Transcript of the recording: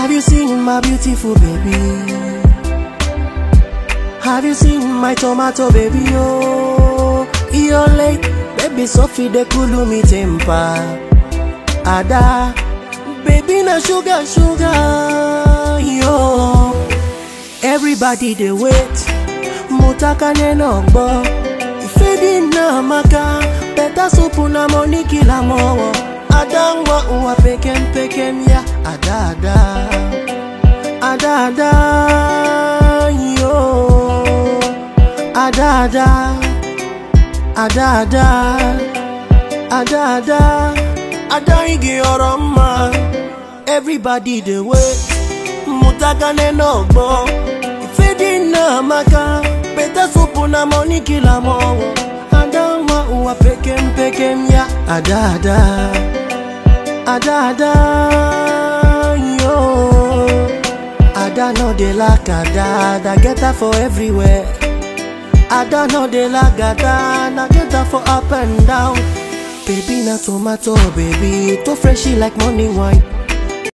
Have you seen my beautiful baby? Have you seen my tomato baby? Oh, you're late, baby Sophie de cool me temper. Ada, baby na sugar sugar yo. Everybody they wait, mutaka neno gbo. Ifedi na maka, better soup na money kila mowo. Ada ngwa uwa pekem pekem ya, ada ada, ada ada yo. Ada ada, ada ada, ada ada, ada igi ọ̀rọ̀ mma. Everybody dey wait, mutaka neno gbo. Ifedi na maka, better soup na money kila mowo. Ada ngwa uwa pekem pekem ya, ada ada, ada ada yo. Ada no dey lack ada, ada get her for everywhere. Ada no dey lack ada, na get her for up and down. Baby na tomato baby, too freshy like morning wine.